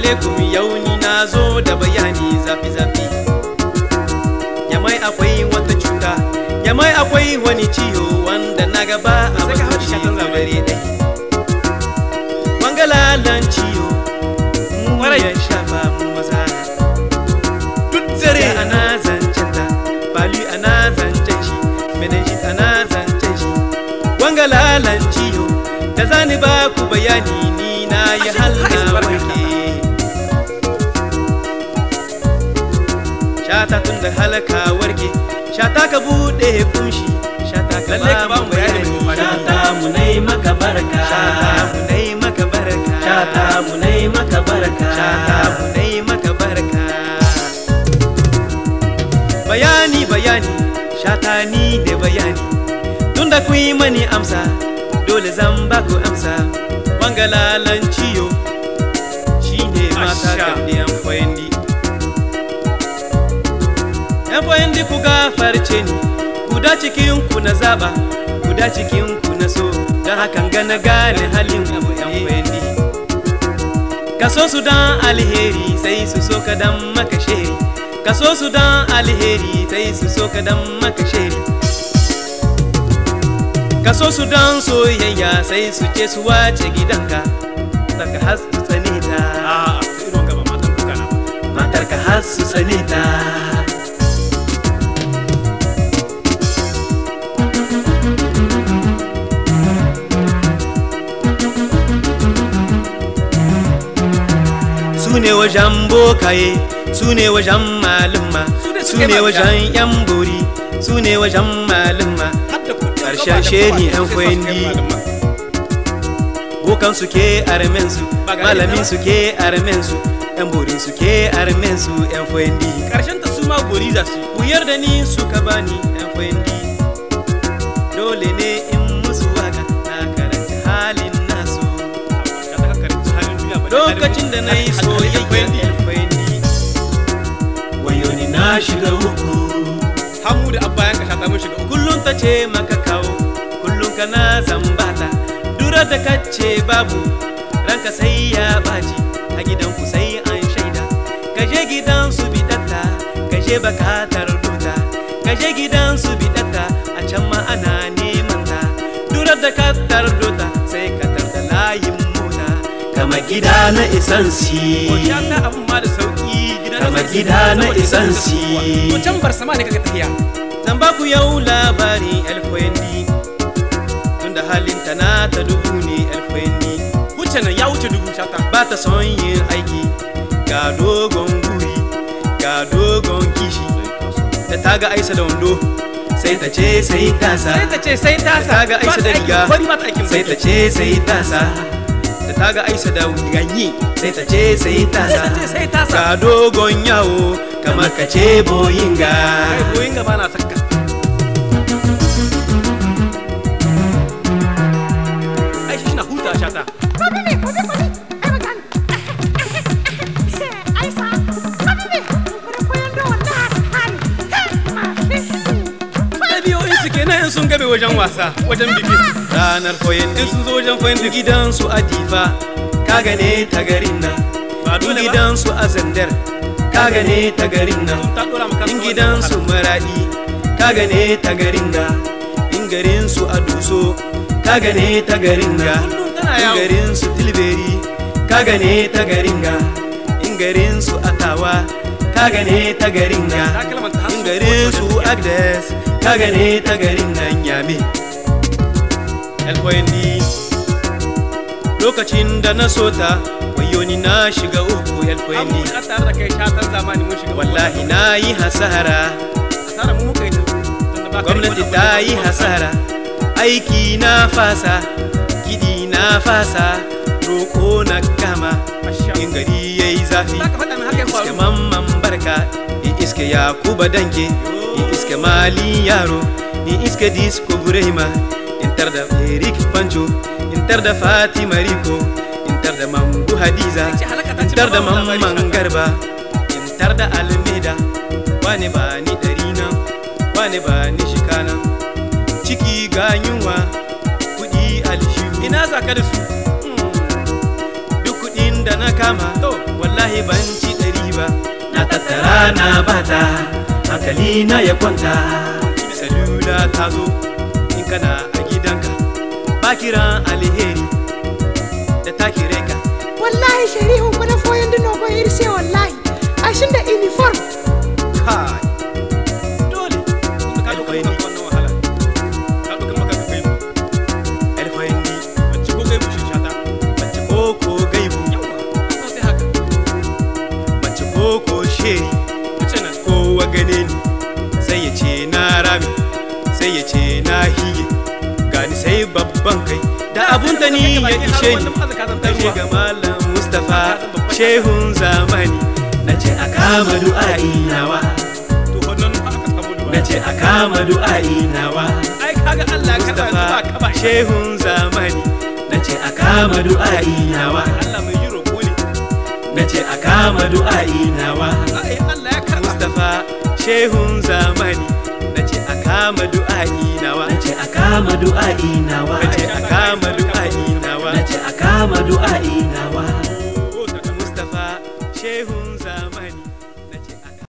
alaikum yau ni na zo da bayani zafi-zafi yamai akwai wata cuta yamai akwai wani ciwo wanda na gaba a Sai ka hau shi shatan zamani. dare ɗai wangalalan ciwo mu Kwarai. ya shafa mu maza duk dare ana zancen ta bali ana zancen shi menenjit ana zancen shi wangalalan ciwo da zani ba ku bayani ni na yi Ashe, haka halna barka. warke shata tun da halaka warke shata ka bude kumshi shata ka Lalle ka ba mu bayani mai amfani. shata mu nai maka barka shata mu nai maka barka shata mu nai maka barka shata mu nai maka barka bayani bayani shata ni da bayani tunda kun yi mani amsa dole zan ba ku amsa wangalalan ciyo shine mata Asha. kan yan fayandi yan fayandi ku gafarce ni guda cikin ku na zaba guda cikin ku na so don hakan ga na gane halin abu yan fayandi ka so su dan alheri sai su so ka dan maka sheri ka so su dan alheri sai su so ka dan maka sheri ka so su dan soyayya sai su ce su wace gidanka daga har su tsane ta a irin gaba matan duka na ba matarka har su tsane ta su ne wajen bokaye su ne wajen malumma Su ne su suke ne ba wajen yan bori su ne wajen malumma har da kuɗin Ƙarshen gaba da sheri kowa, yan sai sa su kai kwendi. malama. bokan su ke armen su Ba ga malamin yadda su ke armen su yan borin su ke armen su yan fendi karshen ta su ma gori za su yi wuyar da ni suka bani yan fendi dole ne in musu waka na karanta halin nasu ka ta kakarci halin duniya ba lokacin da na yi soyayya kwendi yan fendi wayo ni na shiga uku hamu da abba yanka shata mun shiga uku kullum ta ce maka kawo kullum kana zambata dura da kace babu ranka sai ya baci a gidanku sai an shaida kaje gidan su bidatta kaje bakatar duta kaje gidan su bidatta a can ma ana neman ta dura da katar duta sai ka tarda layin mota kama gida na isansi ko shata abun ma da sauki gida Kama sai- gida na saboda isansi. to can bar sama ne kaga tafiya zan ba ku yau labarin elfendi tunda halinta na ta dubu ne elfendi wuce nan ya wuce dubu shata ba ta son yin aiki ga dogon guri ga dogon kishi da ta ga aisa da wando sai ta ce sai tasa sai ta ce sai ta ta ga aisa da riga bari ba ta aikin sai ta ce sai tasa da ta ga aisa da ganyi sai ta ce sai tasa Sai ta ce sai tasa. ga dogon yawo kamar ka ce boyinga kai goyin gaba na sakka ai shi na huta shata ɗabi'o'in su kenan in sun gabe wajen wasa wajen biki ranar koyin in sun zo wajen koyin biki gidansu a difa ka gane ta garin nan Ba in dole ba. gidansu a zandar ka gane ta garin nan ta dora maka in gidansu maradi ka gane ta garin ga in garinsu a duso ka gane ta garin ga Kullum tana in yawo. garinsu tilberi ka gane ta garin ga in garinsu atawa ka gane ta garin ga takalman ta in garinsu agdes ka gane ta garin nan yame elkoyendi lokacin da na sota wayo ni na shiga uku abu elkoyendi da tare da kai shatan zamani mun shiga wallahi na yi hasara asara mu muka yi ta tunda ba ka gwamnati riƙon ta abu yi da hasara aiki na fasa kiɗi na fasa roƙo na kama Masha in gari ya yi zafi za ka faɗa min haka ya iske faru mamman barka in iske yakuba danke in iske mali yaro in iske disco burema in tar da eric pancho in tar da fatima riko in tar da mambu hadiza ce halaka ta in ci tar da ba mu labari mamman shaka. garba in tar da almeda wane ba ni ɗari nan wane ba ni shika nan ciki ga yunwa kuɗi alshihu ina za ka da su duk kuɗin da da na kama To. wallahi ban ci ɗari ba na tattara na bata hankali na ya kwanta salula ta zo in kana a gidanka ba kiran alheri da ta kire ka wallahi shari'un ko na foyan dino ko irse wallahi ashin da uniform kai dole Ka ɗauka maka wannan wahala. Ka ɗauka maka ka kai mu. alfahari Mace ko kai bushe shata. mace koko gaibu Yawa. Ka sai haka. mace koko sheri Mace nan. kowa gane ni sai ya ce na rami sai ya ce na hiye gani sai babban kai da abun da ni ya ishe ni kashe ga malam mustapha shehun zamani na ce a kama du'a'i nawa To wannan haka samu duba. na ce a kama du'a'i nawa Ai kaga Allah ka sa ba ka ba. mustapha shehun zamani na ce a kama du'a'i nawa Allah mai yi roƙo ne. na ce a kama du'a'i nawa Ai Allah ya karɓa. Mustapha shehun zamani na ce a kama du'a'i nawa na ce a kama du'a'i nawa na ce a kama